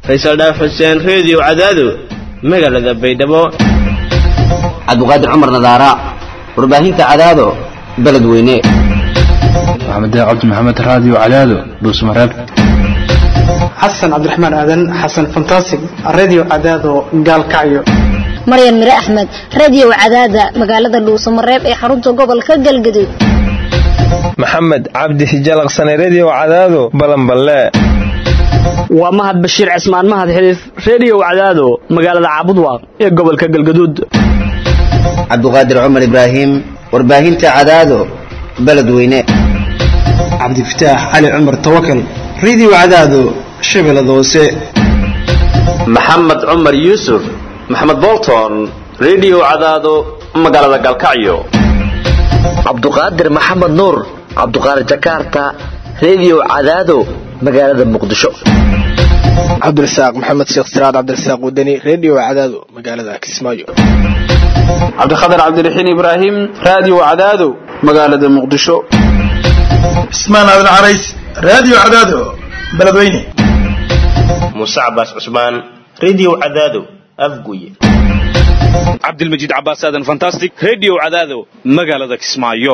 faysal dhaaf xuseen reediyo cadaado magaalada baydhabo cabdiqaadir cumar nadaara warbaahinta cadaado beledweyne maxamed cabdi maxamed raadiyo cadaado dhuusmareeb xasan cabdiraxmaan aadan xasan fantasig radio cadaado gaalkacyo maryan mire axmed radio cadaada magaalada dhuusamareeb ee xarunta gobolka galgaduud maxamed cabdi hijalaqsane redio cadaado balanballe waa mahad bashiir cismaan mahad xiliif redio cadaado magaalada caabudwaaq ee gobolka galgaduud cabdiqaadir cumar ibraahim warbaahinta cadaado beledweyne cabdifataax cali cumar tawakal radio cadaado shabeellada hoose maxamed cumar yuusuf maxamed bolton redio cadaado magaalada galkacyo cabduqaadir maxamed nuur cabduqaadir jakarta redio cadaado magaalada muqdisho cabdirasaaq maxamed sheekh siraad cabdirasaaq wadani redio cadaado magaalada kismaayo cabdikhatar cabdiraxiin ibraahim radio cadaado magaalada muqdisho cismaan aadan carays radio cadaado beledweyne muuse cabaas cusmaan redio cadaado afguye cabdilmajiid cabaas aadan fantastic redio cadaado magaalada kismaayo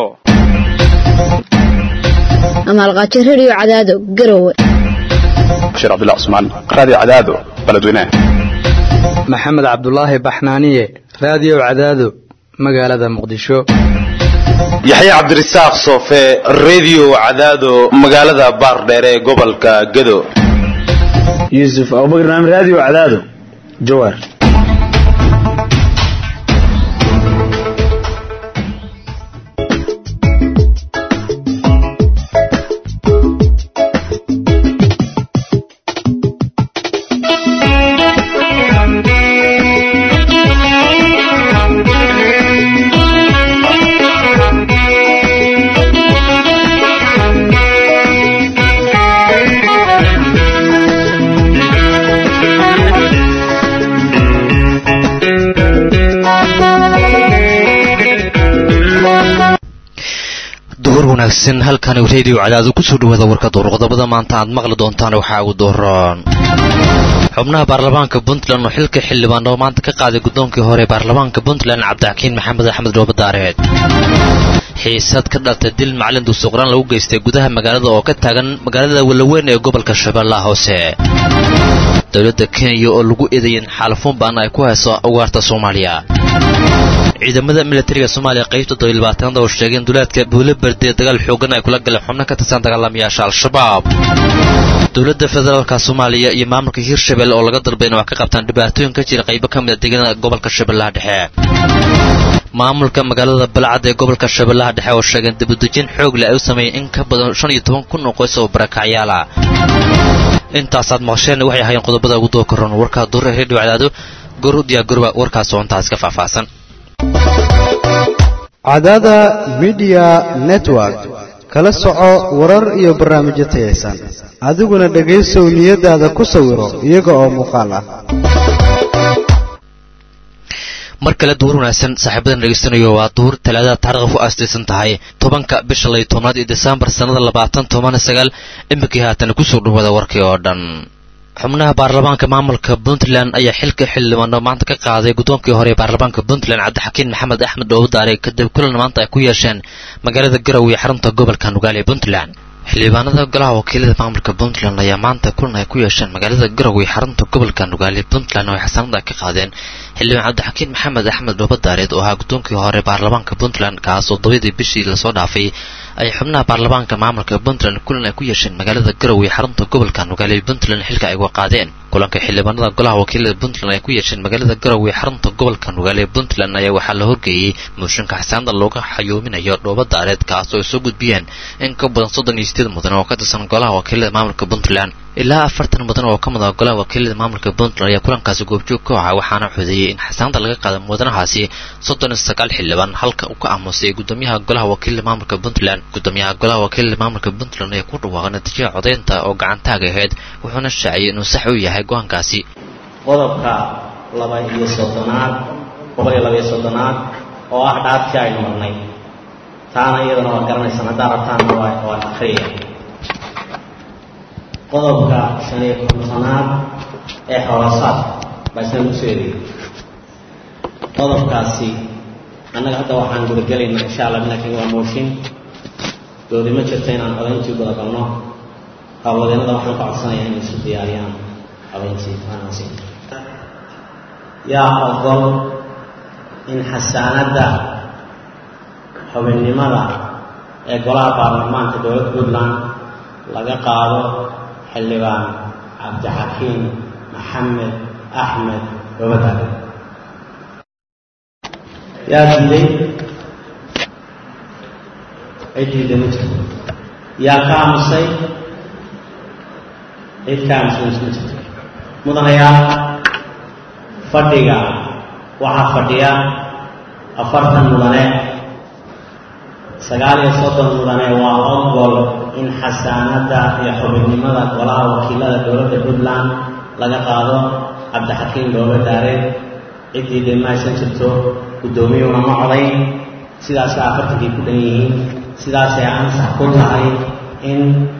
amaalqaajo redio cadaado garowe bashiir cabdullah cusmaan radio cadaado beledweyne maxamed cabdulaahi baxnaaniye radio cadaado magaalada muqdisho yaxya cabdirasaaq soofe redio cadaado magaalada baardheere ee gobolka gado yuusuf abubakar naam radio cadaado jawaar wanaagsan halkani redio cadaadu kusoo dhawaada warka door qodobada maanta aad maqli doontaan waxaa ugu dooran xubnaha baarlamaanka puntland oo xilka xildhibaan oo maanta ka qaaday guddoonkii hore baarlamaanka puntland cabdixakiin maxamed axmed dhoobadaareed xiisad ka dhaltay dil macalin duusuqraan lagu geystay gudaha magaalada oo ka taagan magaalada walaweyn ee gobolka shabeellaha hoose dowladda kenya oo lagu eedayen xaalafuun baan ay ku hayso ugaarta soomaaliya ciidamada militariga soomaaliya qaybta dobylabaatanaad oo sheegeen duleedka buule berde dagaal xoogan ay kula galeen xubno ka tirsan dagaalamayaasha al-shabaab dowladda federaalka soomaaliya iyo maamulka hirshabelle oo laga dalbay in wax ka qabtaan dhibaatooyin ka jira qaybo ka mid a deegaanada gobolka shabeellaha dhexe maamulka magaalada balcad ee gobolka shabeellaha dhexe oo sheegeen dibudejin xoog leh ay u sameeyeen in ka badan shan iyo toban kun oo qoys oo barakacyaala intaasaad maqasheen waxay ahaayeen qodobada ugu doo koran warkaa duure redio cadaado goor u diyaagorba warkaas oo intaas ka faahfaahsan cadaada midiya network kala soco warar iyo barnaamijyo tayaysan adiguna dhegaysow niyadaada ku sawiro iyaga oo muuqaal ah mar kale duur wanaagsan saaxiibadan dhegeystanayo waa duur talaadada taariikh ku aastaysan tahay tobanka bisha lay tobnaad iyo desembar sannada labaatan toban sagaal iminkii haatan kusoo dhawaada warkii oo dhan xubnaha baarlamaanka maamulka puntland ayaa xilka xildhibaano maanta ka qaaday guddoonkii hore ee baarlamaanka puntland cabdixakiin maxamed axmed dhoobadaare kadib kulan maanta ay ku yeesheen magaalada garowe ee xarunta gobolka nugaal ee puntland xildhibaanada golaha wakiilada maamulka puntland ayaa maanta kulan ay ku yeesheen magaalada garowe ee xarunta gobolka nugaal ee puntland oo ay xasaanada ka qaadeen xildhibaan cabdixakiin maxamed axmed dhoobadaareed oo ahaa guddoonkii hore baarlamaanka puntland kaas oo dabadii bishii lasoo dhaafay ay xubnaha baarlamaanka maamulka puntland kulan ay ku yeesheen magaalada garowe ee xarunta gobolka nugaal ee puntland xilka ay uga qaadeen kulanka xildhibaanada golaha wakiilada puntland ay ku yeesheen magaalada garowe ee xarunta gobolka nugaal ee puntland ayaa waxaa la horgeeyey mooshinka xasaanada looga xayoominayo dhoobadaareed kaas oo ay soo gudbiyeen in ka badan soddon iyo sideed mudan oo ka tirsan golaha wakiilada maamulka puntland ilaa afartan mudan oo ka mid ah golaha wakiilada maamulka puntland ayaa kulankaasi goobjoog ka ahaa waxaana xudeeyey in xasaanada laga qaada mudanahaasi soddon iyo sagaal xildhibaan halka uu ka aamusay gudoomiyaha golaha wakiilada maamulka puntland gudoomiyaha golaha wakiilada maamulka puntland ayaa ku dhawaaqay natiijada codaynta oo gacantaaga ahayd wuxuuna shaaciyay inuu sax u yahay go-aankaasi qodobka laba iyo soddonaad boqol iyo laba iyo soddonaad oo ah dhaartii aynu marnay taana iyadana waad garanaysaan haddaa rabtaanna waa waa akhriya qodobka shan iyo kontonaad ee xoolasaad baa isna lagu soo eedeeyey qodobkaasi annaga hadda waxaan gudagelaynaa insha allah laakiin waa mooshin doodi ma jirto inaan codayntii gudagalno hawlwadeennada waxaan ka codsanayaa inay isu diyaariyaan codayntii aanasi yaa ogol in xasaanadda xubinnimada ee golaha baarlamaanka dowladda puntland laga qaado xildhibaan cabdixakiim maxamed axmed gobadaale yaa diiday cid diiday ma jirto yaa ka aamusay cid ka aamusay ma jirto mudanayaa fadhiga waxaa fadhiya afartan mudane sagaal iyo soddon mudane waa ogol in xasaanadda iyo xubinnimada golaha wakiilada dowladda puntland laga qaado cabdixakiim dhoobadaare ciddii dee ma aysan jirto guddoomiyuuna ma codayn sidaasay afartankii ku dhan yihiin sidaasay ansax ku tahay in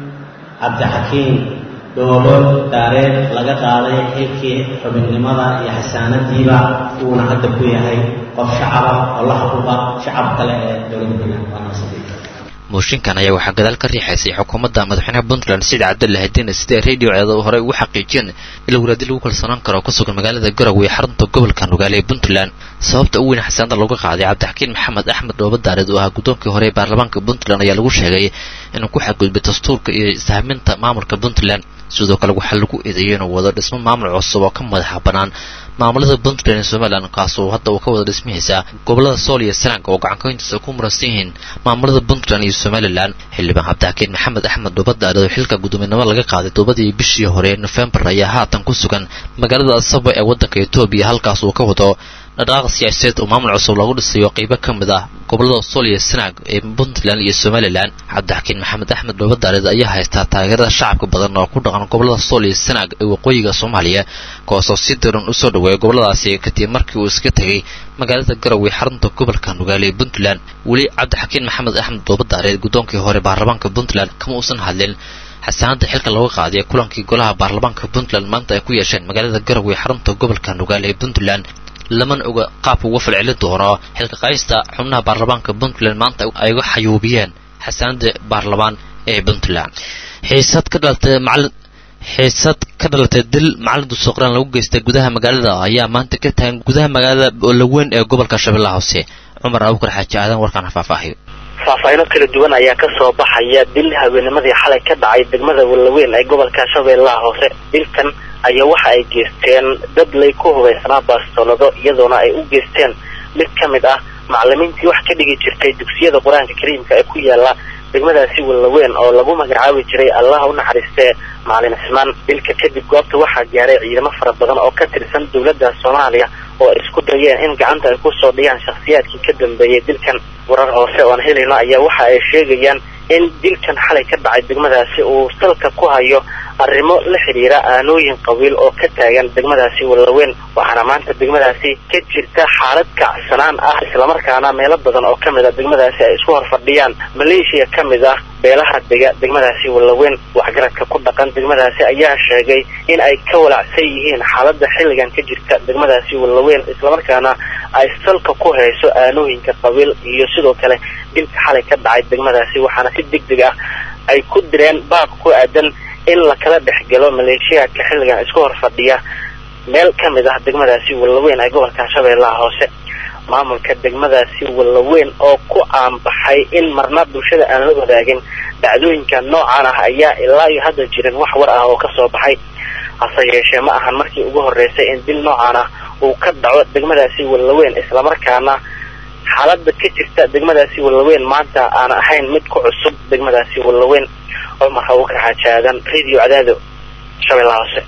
cabdixakiim dhoobo daareed laga qaaday xilkii xubinnimada iyo xasaanadiiba uuna hadda ku yahay qof shacaba oo la xuquuqa shacab kale ee dowladda puntland waa nasiib mooshinkan ayaa waxaa gadaal ka riixaysay xukuumadda madaxweynaha puntland sida cabdulla hadina sidee radio ceeda horey ugu xaqiijiyeen in lawaraadi lagu kalsoonaan karo ku sugan magaalada garowe ee xarunta gobolka nugaale ee puntland sababta u weyn xasaanada looga qaaday cabdixakiin maxamed axmed dhoobadaareed oo ahaa guddoonkii hore ee baarlamaanka puntland ayaa lagu sheegay inuu ku xadgudbay dastuurka iyo sahminta maamulka puntland sidoo kale waxaa lagu eedeeyey inuu wado dhismo maamul cusub oo ka madaxa bannaan maamulada puntland ee somalilan kaasoo hadda uu ka wada dhismihaysa gobolada sool iyo sanaag oo gacankoyntiisa ku muransan yihiin maamulada puntland iyo somalilan xildhibaan cabdixakiin maxamed axmed dhoobadaareed oo xilka guddoominimo laga qaaday toobadii bishii hore ee nofembar ayaa haatan ku sugan magaalada asabo ee waddanka etoobiya halkaas uu ka wado dhaqaaq siyaasadeed oo maamul cusub lagu dhisayo qaybo ka mid ah gobolada sool iyo sanaag ee puntland iyo somalilan cabdixakiin maxamed axmed dhoobadaareed ayaa haystaa taageerada shacabka badan oo ku dhaqan gobolada sool iyo sanaag ee waqooyiga soomaaliya kuwaasoo si daran usoo dhaweeya goboladaasi kadib markii uu iska tegey magaalada garowe xarunta gobolka nugaale ee puntland weli cabdixakiin maxamed axmed dhoobadaareed guddoonkii hore baarlamaanka puntland kama uusan hadlin xasaanada xilka looga qaaday kulankii golaha baarlamaanka puntland maanta ay ku yeesheen magaalada garowe xarunta gobolka nugaale ee puntland lamana oga qaabka uga falcelin doono xilka qaaysta xubnaha baarlamaanka puntland maanta ay uga xayuubiyeen xasaanada baarlamaan ee puntland xiisad ka dhalatay macalin xiisad ka dhalatay dil macalin dusuuqraan lagu geystay gudaha magaalada ayaa maanta ka tagan gudaha magaalada olaweyn ee gobolka shabeellaha hoose cumar abukar xaaji aadan warkaan faahfaahiyo faahfaahino kala duwan ayaa ka soo baxaya dil habeenimadii xalay ka dhacay degmada walaweyn ee gobolka shabeellaha hoose dilkan ayaa waxa ay geysteen dad lay ku hubaysanaa baastolado iyadoona ay u geysteen mid ka mid ah macalimiintii wax ka dhigi jirtay dugsiyada qur-aanka kariimka ee ku yaala degmadaasi walaweyn oo lagu magacaabi jiray allah u naxariistee macalin cismaan dilka kadib goobta waxaa gaaray ciidamo fara badan oo ka tirsan dowladda soomaaliya oo ay isku dayeen in gacanta ay kusoo dhiyaan shakhsiyaadkii ka dambeeyay dilkan warar hoose oon helayno ayaa waxa ay sheegayaan in dilkan xalay ka dhacay degmadaasi uu salka ku hayo arrimo la xidhiira aanooyin qabiil oo ka taagan degmadaasi walaweyn waxaana maanta degmadaasi ka jirta xaalad kacsanaan ah islamarkaana meelo badan oo ka mid a degmadaasi ay isku horfadhiyaan maleeshiya ka mid ah beelaha dega degmadaasi walaweyn waxgaradka ku dhaqan degmadaasi ayaa sheegay in ay ka walacsan yihiin xaaladda xilligan ka jirta degmadaasi walaweyn islamarkaana ay salka ku hayso aanooyinka qabiil iyo sidoo kale dilka xalay ka dhacay degmadaasi waxaana si deg deg ah ay ku direen baaq ku aadan in la kala dhexgalo maleeshiyaadka xilligan isku hor fadhiya meel ka mid ah degmadaasi walaweyn ee gobolka shabeellaha hoose maamulka degmadaasi walaweyn oo ku aanbaxay in marna bulshada aan la wadaagin dhacdooyinka noocan ah ayaa ilaa iyo hadda jirin wax war ah oo ka soo baxay hase yeeshee ma ahan markii ugu horreysay in dil noocan ah uu ka dhaco degmadaasi walaweyn islamarkaana xaaladda ka jirta degmadaasi walaweyn maanta aan ahayn mid ku cusub degmadaasi walaweyn cumar hawkar xaajaadan radio cadaado shabeellaha hoose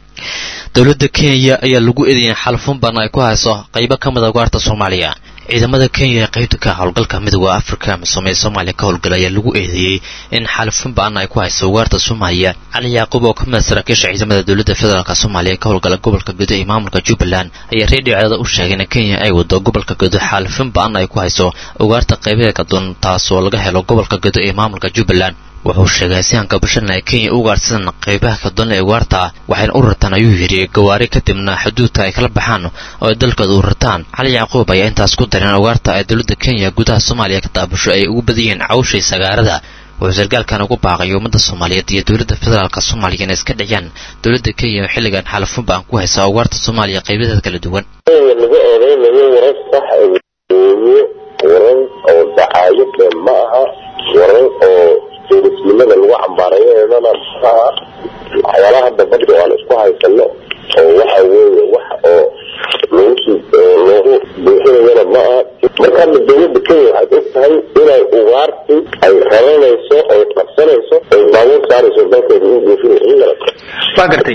dowladda kenya ayaa lagu eedeeyay xalfun badan ay ku hayso qaybo ka mid a ugaarta soomaaliya ciidamada kenya ee qaybta ka howlgalka midooda afrika misoomee soomaaliya ka howlgala ayaa lagu eedeeyey in xalfun ba-an ay ku hayso ugaarta soomaaliya cali yacquub oo ka mid a saraakiisha ciidamada dowladda federaalk soomaaliya ka howlgala gobolka gudo ee maamulka jubbaland ayaa reediyo cedada u sheegay in kenya ay wado gobolka gudo xaalfin ba-an ay ku hayso ugaarta qaybaheeda kaduwan taasoo laga helo gobolka gudo ee maamulka jubbaland wuxuu sheegay sihanka bashana ay kenya u ugaarhsadaan qaybaha kadoonle ee ugaarta waxayna u rartaan ayuu yidhi gawaari kadibna xuduudka ay kala baxaan oo ay dalkooda u rartaan cali yacquub ayaa intaas ku dareen ugaarta ay dowladda kenya gudaha soomaaliya ka daabasho ay ugu badan yihiin cawshay sagaarada wuxuu sargaalkan ugu baaqay ummadda soomaaliyeed iyo dowladda federaalk soomaaliya inay iska dhiciyaan dowladda kenya oo xilligan xalafun baan ku haysaa ugaarta soomaaliya qaybadeeda kala duwan laga eedeynayo warar sax weeye warar oo dacaayade ma aha warar oo tuurisnimada lagu cambaarayeedana ma aha waxyaalaha hadda badda aan isku haysano oo waxa weeye wax oo lagu loogu buuxinayana ma aha marka hadda dowladda kenya waxaad og tahay inay ugaarti ay raranayso ay qabsanayso ay baabuur saarayso dalkeeda u buufinayso waa gartay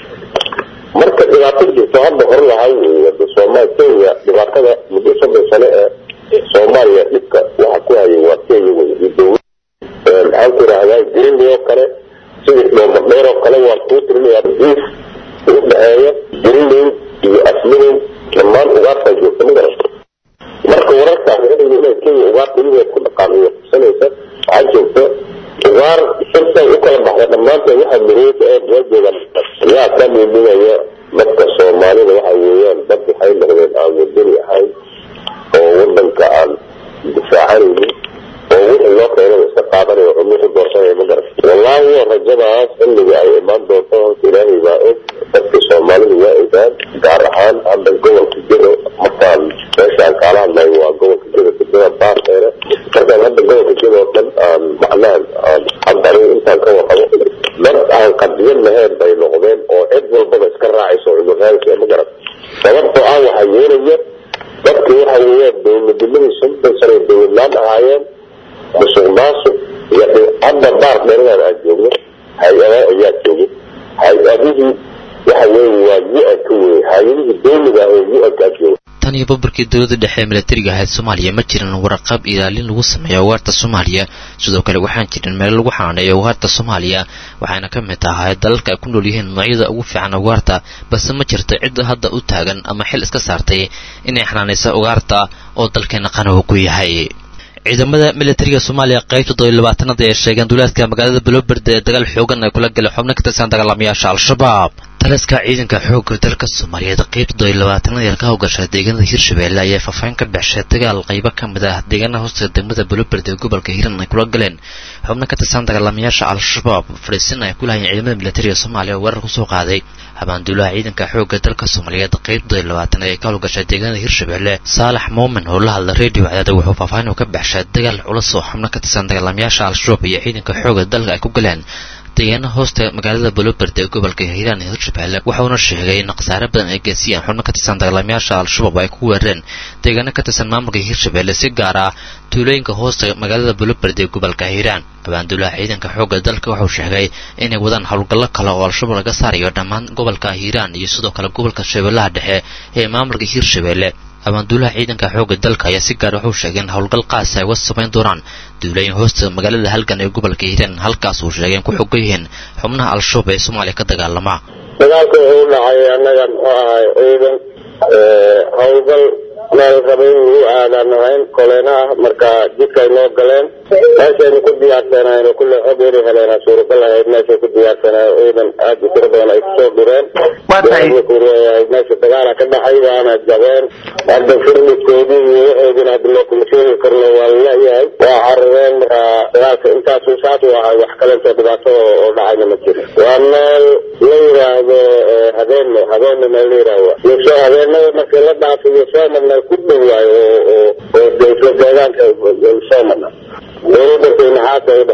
marka dhibaato jirto hadda hor lahay wada soomaal kenya dhibaatada muddo soddon sano ee soomaaliya dhibka waxa ku hayay waa kenya wey iyo dowlad maxaan ku rahdaa greenley oo kale sidii dhoobadheer oo kale waa kuu tirinayaa diif u dhexeeya greenley iyo asliday dhammaan ugaartaa joogta ma garata marka wararkaas waxay inay kenya ugaarta iyadoo ku dhaqaamiyo qabsanaysa waxaa joogta ugaar sirtay u kala baxda dhammaantood waxa mareeka ee waa joogaan yaa ka dhiidhinaya dadka soomaalida waxa weeyaan dad waxay noqdeen aan wadani ahayn oo wadanka aan difaacanaynin oo wixii loo keenaba iska qaadanayo cunno ku doorsanaya ma garat wallaahi waa rajadaas xilliga ay imaan doonto horta ilaahay baa og dadka soomaalida waa ogaan gaar ahaan hadda gobolka jiro markaan meeshaan kaala hadlayo waa gobolka jiro degmada baarkeena markaan hadda gobolka jiro oo dhan aan macnaha aan hadda aniga intaan ka warqabo dad aan qadiyad lahayn bay noqdeen oo cid walbaba iska raacayso cudurraadka ma garat sababtoo ah waxaa yeelaya dadki waxa weeyaan dowladnimadii shantan sano ay dowladlaan ahaayeen musuq maasuq iyo hadda baar dheeradan aan joogno hay-adaha ayaa joogay hay-adihii waxa weeye waa yu-anka wey hay-adihii dowliga ah ee yu-ankaa jooga tan iyo babarkii dowladda dhexe ee milatariga ahayd soomaaliya ma jirin waraqab ilaalin lagu sameeyo ugaarta soomaaliya sidoo kale waxaan jirin meelo lagu xanaaneeyo ugaarta soomaaliya waxayna ka mid tahay dalalka ay ku nool yihiin noocyada ugu fiican ugaarta balse ma jirto cid hadda u taagan ama xil iska saartay inay xanaanaysa ugaarta oo dalkeena qanowa ku yahay ciidamada militariga soomaaliya qaybta todobiyo labaatanada ee sheegeen duulaadka magaalada baloberde ee dagaal xoogan ay kula galeen xubno ka tirsan dagaalamayaasha al-shabaab taliska ciidanka xoogga dalka soomaaliyeed qaybta todobiyo labaatanada ee ka howgasha deegaanada hirshabeelle ayaa faahfaahin ka baxshay dagaal qaybo ka mid ah deegaanaha hoosta degmada baloberde ee gobolka hiiran ay kula galeen xubno ka tirsan dagaalamayaasha al-shabaab fadhiisin ay ku lahayeen ciidamada militariga soomaaliya oo weerar kusoo qaaday habaanduulaha ciidanka xoogga dalka soomaaliyeed qaybta todobiyo labaatan ee ka howlgasha deegaanada hirshabeelle saalax muumin oo la hadla radio cadaada wuxuu faahfaahin ka baxshay dagaal culus oo xubno ka tirsan dagaalamayaasha al-shabaab iyo ciidanka xoogga dalka ay ku galeen deegaana hoosta magaalada baloberde ee gobolka hiiraan ee hirshabeelle wuxuuna sheegay in khasaare badan ay gaarsiiyeen xubno ka tirsan dagaalamayaasha al-shabaab ay ku weerareen deegaano ka tirsan maamulka hirshabeelle si gaar ah tuulooyinka hoosta magaalada baloberde ee gobolka hiiraan habaanduulaha ciidanka xoogga dalka wuxuu sheegay inay wadaan howlgallo kale oo al-shabaab laga saarayo dhammaan gobolka hiiraan iyo sidoo kale gobolka shabeellaha dhexe ee maamulka hirshabeelle habaanduulaha ciidanka xoogga dalka ayaa si gaar wuxuu sheegay in howlgal qaas ay wada samayn doonaan duulooyin hoosta magaalada halgan ee gobolka hiiraan halkaas uu sheegay in ku xogan yihiin xubnaha al-shabaab ee soomaaliya ka dagaalama dagaalka wuxuu dhacay annaga muxuu ahay ciidan howlgal meel rabay in lagu aadaan ahayn koleena ah marka jidkay noo galeen meeshaynu ku diyaarsanayno kulle xog yari heleena suuragal ahayd meeshay ku diyaarsanayo ciidan aad u tiro badan ay kusoo dureen kuleeyahay meesha dagaala ka dhacay waana jabeen hadda firmidkoodii iyo waxoodina hadda loo kuma sheegi karno waa laleeyahay waa carareen marka dagaalka intaasu saas u ahay wax kalentoo dhibaato oo dhacayna ma jiro waa meel la yidhaahdo habeenne habeenne meel la yidhaahdo yosoo habeenada markii la dhaafiyo soomana ku dhow waayo oo oo deysla deegaanka soomana dowladantay maxaasa u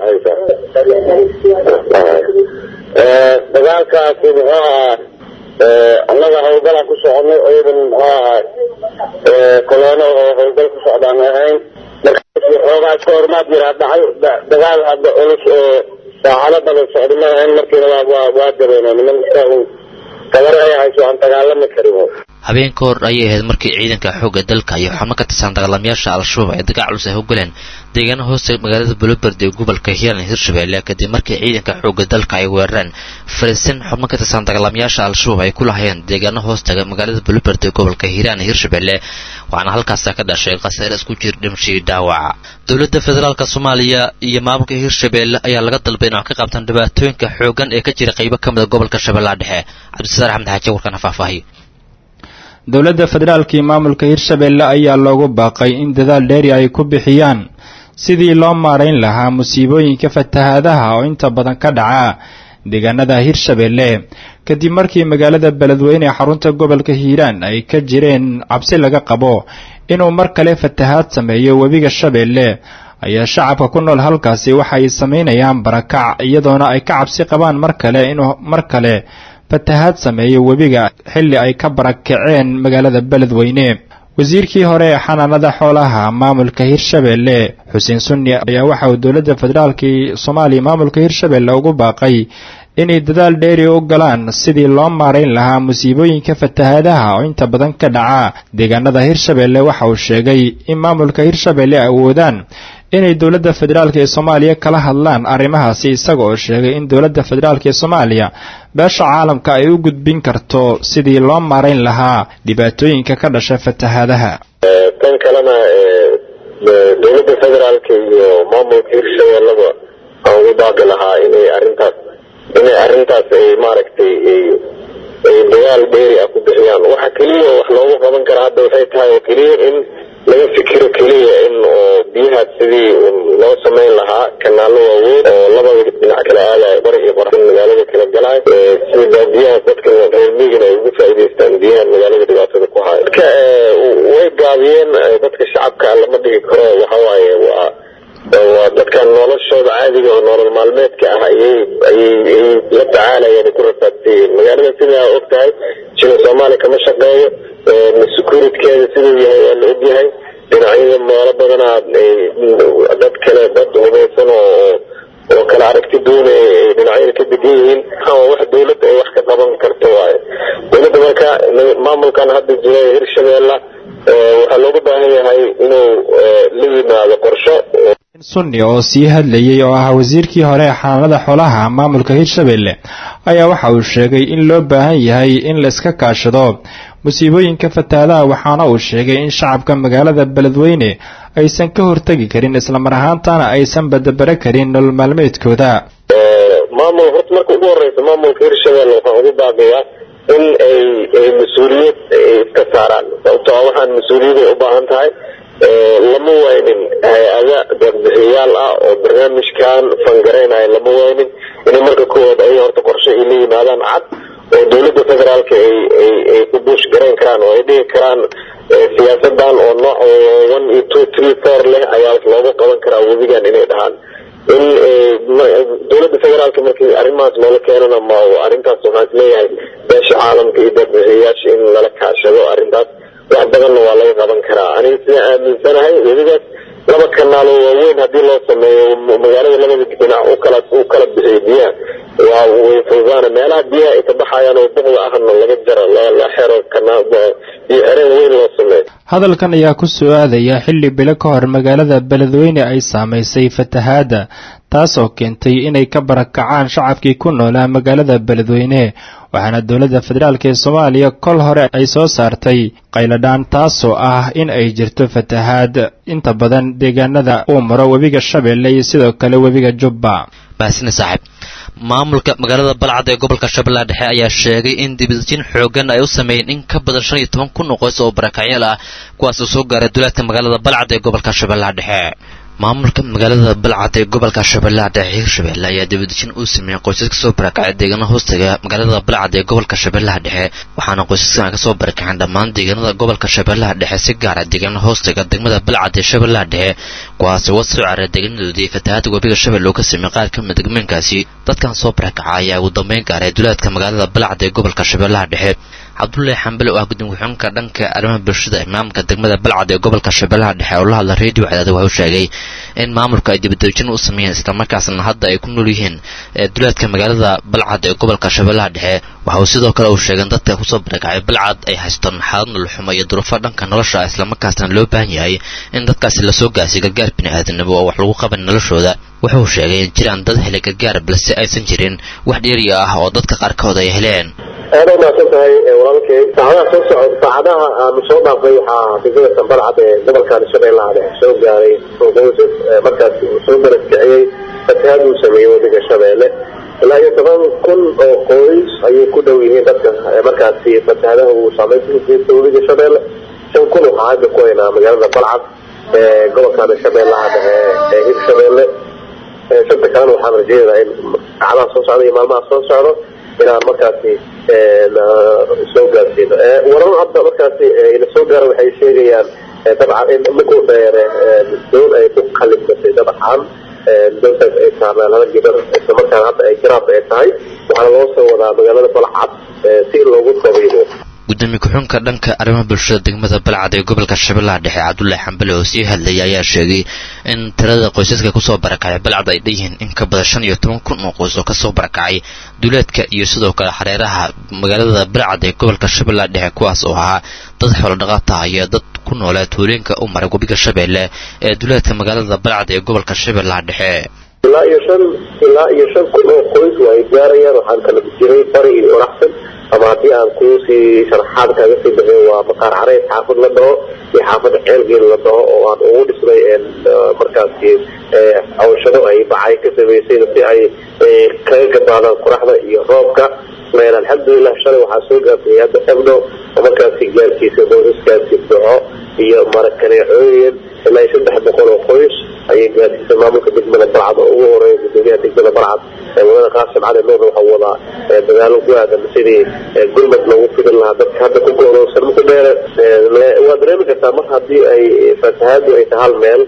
dhexaysa dagaalkaasi muxuu ahaa annaga howlgalaan ku soconay ciidan muxuu ahaa kolono oo howlgal ku socdaan ahayn markaasi xoogaa iska hormaad jiraa dhacay dagaal hadda culus oo saacado badan socda ma ahayn markiina waa waa waa dabeeno niman iska tabar ay hayso aan dagaalami karin habeen ka hor ayay ahayd markii ciidanka xoogga dalka iyo xubno ka tirsan dagaalamayaasha al-shabaab ay dagaal culus ay u galeen deegaana hoosta magaalada buloberd ee gobolka hiiraan hirshabelle kadib markii ciidanka xoogga dalka ay weerareen fariisin xubno ka tirsan dagaalamayaasha al-shabaab ay ku lahayeen deegaana hoostaga magaalada buloberd ee gobolka hiiraan hirshabelle waxaana halkaasa ka dhashay khasaare isku jir dhimashii dhaawaca dowladda federaalk soomaaliya iyo maamulka hirshabelle ayaa laga dalbay in wax ka qabtaan dhibaatooyinka xoogan ee ka jira qaybo ka mida gobolka shabeellaha dhexe cabdisaar axmed xaaji warkana faahfaahiyo dowladda federaalka iyo maamulka hirshabelle ayaa loogu baaqay in dadaal dheeri ay ku bixiyaan sidii loo maarayn lahaa musiibooyinka fatahaadaha oo inta badan ka dhaca deegaanada hirshabelle kadib markii magaalada beledweyne ee xarunta gobolka hiiraan ay ka jireen cabsi laga qabo inuu mar kale fatahaad sameeyo webiga shabeelle ayaa shacabka ku nool halkaasi waxa ay samaynayaan barakac iyadoona ay ka cabsi qabaan mar kale inuu mar kale fatahaad sameeyo webiga xilli ay ka barakaceen magaalada beledweyne wasiirkii hore ee xanaanada xoolaha maamulka hirshabelle xuseen sunni ayaa waxa uu dowladda federaalkii soomaaliya maamulka hirshabelle ugu baaqay inay dadaal dheeri u galaan sidii loo maarayn lahaa musiibooyinka fatahaadaha oo inta badan ka dhaca deegaanada hirshabelle waxa uu sheegay in maamulka hirshabelle awoodaan inay dowladda federaalk ee soomaaliya kala hadlaan arrimahaasi isaga oo sheegay in dowladda federaalk ee soomaaliya beesha caalamka ay u gudbin karto sidii loo maarayn lahaa dhibaatooyinka ka dhasha fatahaadaha tan kalena dowladda federaalka iyo maamulka hirshabelleba aan ugu baaqi lahaa inay arrintaas inay arrintaas ay maaragtay ay dagaal dheeri ah ku bixiyaan waxa keliya wax loogu qaban kara hadda waxay tahay oo keliya in laga fikiro keliya in oo biyahaas sidii loo samayn lahaa kanaallo waaweyn oo labada dhinac kala aadaya bari iyo qorax magaalada kala galay si baadiyahaas dadka reer miigana ay ugu faa'iidaystaan biyahan magaalada dhibaatada ku haya dadka way gaabiyeen dadka shacabka lama dhigi karo waxa waaye waa waa dadkan noloshooda caadiga oo nolol maalmeedka ah ayay ayay ayay la tacaalayaan ku rafaadsiiyeen magaalada sidaa og tahay jina soomaaliya kama shaqeeyo securitkeeda siduu yahay waa la ogyahay dhinacyada meelo badanaa dad kale dad hubaysan oo oo kala aragti doonaya ay dhinacyada ka degan yihiin wax dowladda ay wax ka qaban karto waayo dowladda marka maamulkan hadda jira hirshabeella waxaa looga baahan yahay inuu la yimaado qorsho sunni oo sii hadlayay oo ah wasiirkii hore ee xanaanada xoolaha maamulka hirshabelle ayaa waxa uu sheegay in loo baahan yahay in la iska kaashado musiibooyinka fatahaadaha waxaana uu sheegay in shacabka magaalada beledweyne aysan ka hortegi karin islamar ahaantana aysan badabare karin nolol maalmeedkooda maamul horta marka ugu horeysa maamulka hirshabelle waxaan ugu baaqiyaa in ay ay mas-uuliyad iska saaraan sababto a waxaan mas-uuliyad ay u baahan tahay lama waynin hay-ada darbixiyaal ah oo barnaamijkan fangareynaya lama waynin inay marka koowaad ay horta qorshe ay la yimaadaan cad oo dowladda federaalka ay ay ay ku buush garayn karaan oo ay dhigi karaan siyaasadan oo nooc one iyo two three four leh ayaa looga qaban karaa webigan inay dhahaan in dowladda federaalka markii arrimahaas loola keenana ma arrintaas waxaan isleeyahay beesha caalamka iyo darbixiyayaasha in lala kaashado arrintaas wax badanna waa laga qaban karaa aniga sidaan aaminsanahay webigaas laba kanaal oo waaweyn haddii loo sameeyo magaalada labada dhinac u kala u kala bixiyo biyaha waa way fududaana meelaha biyaha ay ka baxayaan oo boqda ahna laga jaro la xero kanaal biyo xereen weyn loo sameeyo hadalkan ayaa ku soo aadaya xilli bilo ka hor magaalada beledweyne ay saamaysay fatahaadda taasoo keentay inay ka barakacaan shacabkii ku noolaa magaalada beledweyne waxaana dowladda federaalk ee soomaaliya kol hore ay soo saartay qayladhaan taasoo ah in ay jirto fatahaad inta badan deegaanada uu maro webiga shabeelle iyo sidoo kale webiga jubba baasina saaxiib maamulka magaalada balcad ee gobolka shabeellaha dhexe ayaa sheegay in dibadjin xoogan ay u sameeyeen in ka badan shan iyo toban kun oo qoys oo barakacyaal ah kuwaasoo soo gaaray duleedka magaalada balcad ee gobolka shabeellaha dhexe maamulka magaalada balcad ee gobolka shabeellaha dhexe hirshabelle ayaa dibadejin uu sameeyey qoysas kasoo barakacay deegaana hoostaga magaalada balcad ee gobolka shabeellaha dhexe waxaana qoysaskan kasoo barakaceen dhammaan deegaanada gobolka shabeellaha dhexe si gaara deegaana hoostaga degmada balcad ee shabeellaha dhexe kuwaasi wasoo caray deegaanadoodii fatahaada webiga shabeelle oo ka sameeyey qaar ka mid degmooyinkaasi dadkan soo barakaca ayaa ugu dambeyn gaaray duleedka magaalada balcad ee gobolka shabeellaha dhexe cabdullaahi xambale oo ah gudoomiye ku-xigeenka dhanka arrimaha bulshada ee maamulka degmada balcad ee gobolka shabeellaha dhexe oo la hadla reediyo cadaada wuxuu sheegay in maamulka ay dibadejin u sameeyeen islamarkaasna hadda ay ku nool yihiin duleedka magaalada balcad ee gobolka shabeellaha dhexe waxa uu sidoo kale uu sheegay in dadka kusoo barakacay balcad ay haystaan xaalad nololxumo iyo duruufo dhanka nolosha islamarkaasna loo baahan yahay in dadkaasi lasoo gaarsiy gargaar bini'aadanimo oo wax lagu qaban noloshooda wuxuu sheegay in jiraan dad helay gargaar balse aysan jirin wax dheeri ah oo dadka qaarkood ay heleen aada u mahadsan tahay walaalkay saacadaha soo socod saacadaha aanu soo dhaafay waxaa degmada sanbalcad ee gobolkan shabeellaha dhexe soo gaaray qoysas markaas soo baraskiciyey fatahaad uu sameeyey waddanka shabeelle ilaa iyo toban kun oo qoys ayay ku dhow yihiin dadka markaasi fatahaadaha uu saameyn ku geysta waddanka shabeelle shan kun waxaa hadda ku haynaa magaalada balcad ee gobolkan shabeellaha dhexe ee hirshabeelle shanta kalena waxaan rajeynayaa in saacadaha soo socda iyo maalmaha soo socdo inaan markaasi soo gaarsiino warar hadda markaasi ina soo gaara waxay sheegayaan dabcan in markuu dheere doon ay ku qalibmatay dabcan doontaas ay saarnaan laba gabar islamarkaana hadda ay garaab ay tahay waxaana loo soo wadaa magaalada balcad si loogu dabiibo gudoomiye ku-xunka dhanka arrimaha bulshada degmada balcad ee gobolka shabeellaha dhexe cabdullaahi xambale oo sii hadlayay ayaa sheegay in tirada qoysaska kusoo barakacay balcad ay dhanyihiin in ka badan shan iyo toban kun oo qoys oo kasoo barakacay duleedka iyo sidoo kale xareeraha magaalada balcad ee gobolka shabeellaha dhexe kuwaas oo ahaa dad xoolodhaqata iyo dad ku noolaa tuulooyinka u maray webiga shabeelle ee duleedka magaalada balcad ee gobolka shabeellaha dhexe ilaa iyo shan ilaa iyo shan kun oo qoys waa ay gaarayaan waxaan kala jiray bari iyo oraxsan ama haddii aan kuusii sharaxaad kaaga sii bixiyo waa maqaar careys xaafad la dhaho iyo xaafada ceelgeel la dhaho oo aan ugu dhisnay markaasi cawshado ay bacay ka samaysay si ay kaga gabaadaan qoraxda iyo roobka alxamdulilah shalay waxaa soo gaartay hadda ebno oo markaasi gaarsiisay qoysaskaasi duco iyo marakaneecooyin ilaa iyo saddex boqol oo qoys ayay gaarsiisay maamulka degmada balcad oo ugu horeeya gudoomiyaha degmada balcad wadada qaasim cali nuur waxaa wadaa dagaalo ku aadan sidii gurmad loogu fidin lahaa dadka hadda ku go'doonsan marku dheere waa dareemi kartaa mar haddii ay fatahaadu ay tahay hal meel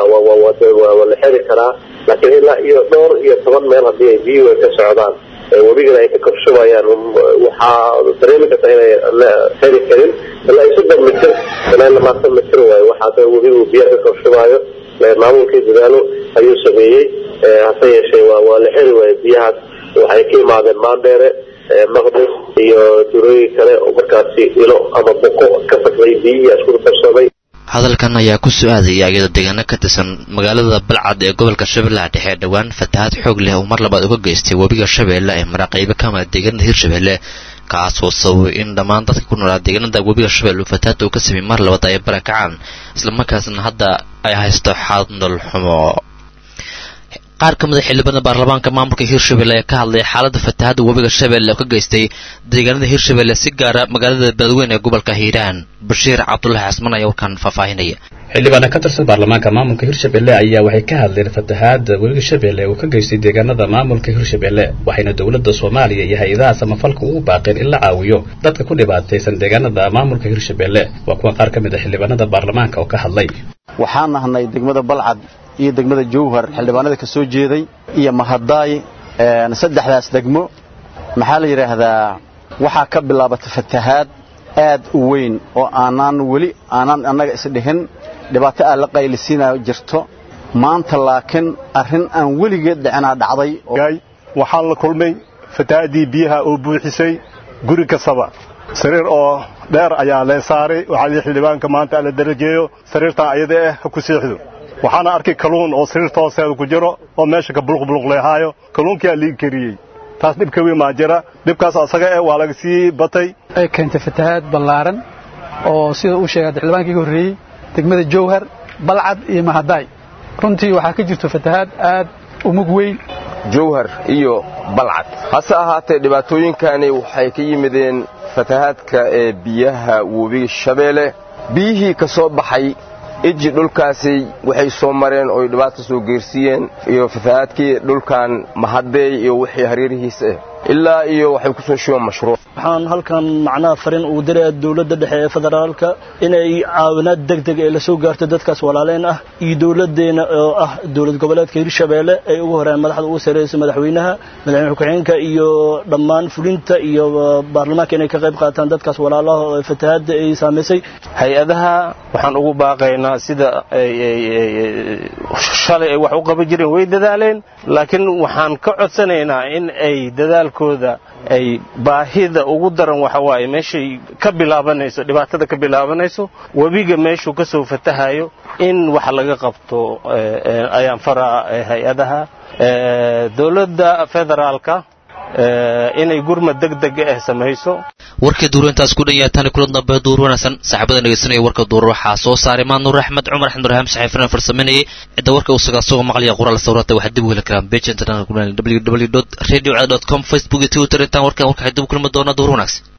waa la xeri karaa laakiin ilaa iyo dhowr iyo toban meel haddii ay biyuhu ay ka socdaan webigana ay ka korshubayaan waxaa dareemi kartaa inay la xeri karin ilaa iyo soddon mitir ilaa iyo labaatan mitir waayo waxaase webigu biyaha ka korshubaayo maamulkii dadaalo ayuu sameeyey hase yeeshee waa waa la xeri waayo biyahaas waxay ka imaadeen maandheere maqdis iyo durooyin kale oo markaasi ilo ama boqo ka fadray biyihii isku darsoomay hadalkan ayaa ku su-aadaya iyadoo deegaano ka tirsan magaalada balcad ee gobolka shabeellaha dhexe dhowaan fatahaad xoog leh uu mar labaad uga geystay webiga shabeelle ee mara qaybo ka mida deegaanada hirshabeelle kaasoo sababay in dhammaan dadka ku noolaa deegaanada webiga shabeelle uu fatahaadda uu ka sameyey mar labaad ay barakacaan islamarkaasna hadda ay haysto xaalad nolol xumo qaar ka mida xildhibaanada baarlamaanka maamulka hirshabelle ee ka hadlaya xaaladda fatahaadda webiga shabeelle oo ka geystay deegaanada hirshabelle si gaara magaalada beledweyne ee gobolka hiiraan bashiir cabdulahi casman ayaa warkaan faahfaahinaya xildhibaana ka tirsan baarlamaanka maamulka hirshabelle ayaa waxay ka hadleen fatahaadda webiga shabeelle uu ka geystay deegaanada maamulka hirshabelle waxayna dowladda soomaaliya iyo hay-adaha samafalka ugu baaqeen in la caawiyo dadka ku dhibaataysan deegaanada maamulka hirshabelle waa kuwa qaar ka mid a xildhibaanada baarlamaanka oo ka hadlay waxaan nahnay degmada balcad iyo degmada jowhar xildhibaanada ka soo jeeday iyo mahadaay saddexdaas degmo maxaa la yidhaahdaa waxaa ka bilaabatay fatahaad aad u weyn oo aanaan weli aanaan annaga isdhihin dhibaato aan la qaylisiinaa jirto maanta laakiin arrin aan weligeed dhicinaa dhacday waxaan la kulmay fatahaaddii biyaha oo buuxisay guri kastaba sariir oo dheer ayaa lee saaray waxaa lii xildhibaanka maanta ala darajeeyo sariirtaa ayada ah ha ku siixdo waxaana arkay kalluun oo sariirta hoosteeda ku jiro oo meesha ka buluqbuluqleehaayo kalluunkiyaa liigi kariyey taas dhibka weyn maa jira dhibkaas asaga eh waa laga sii batay ay keentay fatahaad ballaaran oo sida uu sheegay xildhibaankii ka horreeyey degmada jowhar balcad iyo mahadaay runtii waxaa ka jirto fatahaad aad u mug weyn jowhar iyo balcad hase ahaatee dhibaatooyinkani waxay ka yimideen fatahaadka ee biyaha webiga shabeelle biyihii ka soo baxay iji dhulkaasi waxay soo mareen ooy dhibaata soo geersiiyeen iyo fatahaadkii dhulkan mahadeey iyo wixii hareerihiisa ah ilaa iyo waxay ku soo shubeen mashruuc waxaan halkan macnaha farin ugu diraya dowladda dhexe ee federaalka inay caawinaad deg deg ee lasoo gaarto dadkaas walaaleyn ah iyo dowladeena oo ah dowlad goboleedka hirshabeelle ay ugu horeen madaxda ugu sareysa madaxweynaha madaxweyne ku-xigeenka iyo dhammaan fulinta iyo baarlamaanka inay ka qayb qaataan dadkaas walaalaha oo fatahaadda ay saamaysay hay-adaha waxaan ugu baaqaynaa sida shalay ay wax u qaban jireen way dadaaleen laakiin waxaan ka codsanaynaa in ay dadaalkooda ay baahida ugu daran waxa waaye meeshay ka bilaabanayso dhibaatada ka bilaabanayso webiga meeshuu ka soo fatahayo in wax laga qabto ayaan faraa hay-adaha dowladda federaalka inay gurmad deg deg ah samayso warkii duuru intaas ku dhan yahay tani kula dambe duur wanaagsan saaxiibada dhegeysanaya warka duur waxaa soo saaray maanuur axmed cumar axmed ibraahim saxiifina farsameynayay cidda warka uu sagaa soo maqlaya qoraal sawirata waxaad dib u heli karaan page internet www radio com facebook iyo twitter intaan warkan warka dib u kulmi doona duur wanaagsan